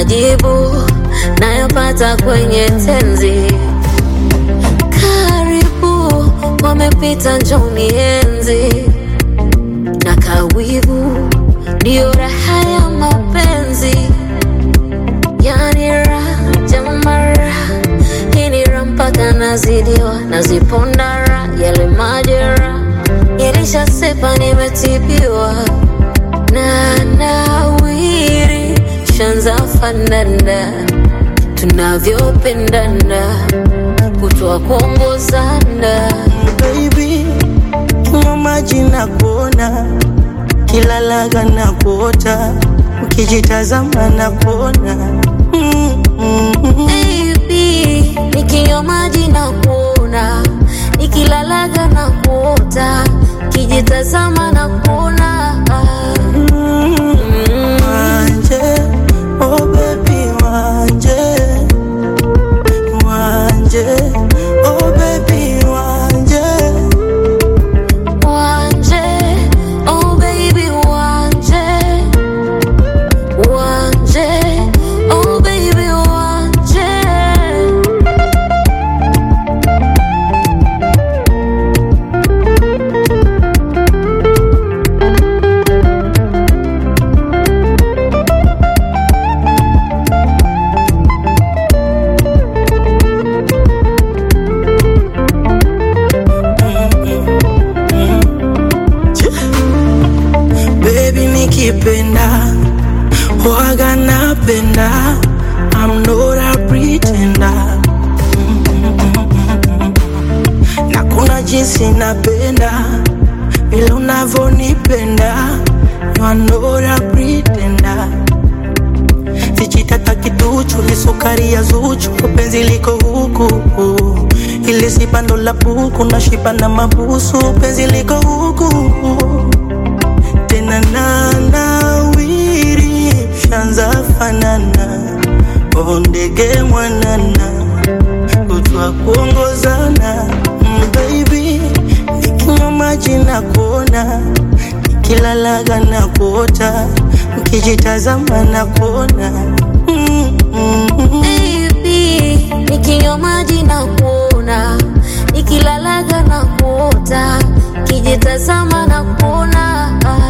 majibu nayopata kwenye tenzi. Karibu wamepita, njoni enzi na kawivu, ndiyo raha ya mapenzi, yani raha jamara, hii ni raha mpaka nazidiwa, nazipondara yale majera yalishasepa, nimetibiwa na nawiri, shanza fanana tunavyopendana, kutoa kuongozana baby, kinywa maji na kuona, kila laga na kuota, ukijitazama na kuona mm, mm, mm. Baby, nikinywa maji na kuona, nikilalaga na kuota, kijitazama na kuona Wanje, oh baby, wanje, wanje, oh baby, wanje, Wanje, oh baby, wanje, wanje, oh baby, wanje. baby, nikipenda waga napenda, I'm not a pretender. na kuna jinsi napenda vile unavyonipenda, you are not a pretender. Sijitata kiduchu ni sukari ya Zuchu, penzi liko huku ili si bando la buku na shiba na mabusu, penzi liko huku tena na nawiri, shanza fanana oh ndege mwanana kutwa kuongozana mm, baby nikinywa maji na kuona nikilalaga na kuota ukijitazama na kuona mm, mm, mm. Baby, nikinywa maji na kuona, nikilalaga na kuota, kijitazama na kuona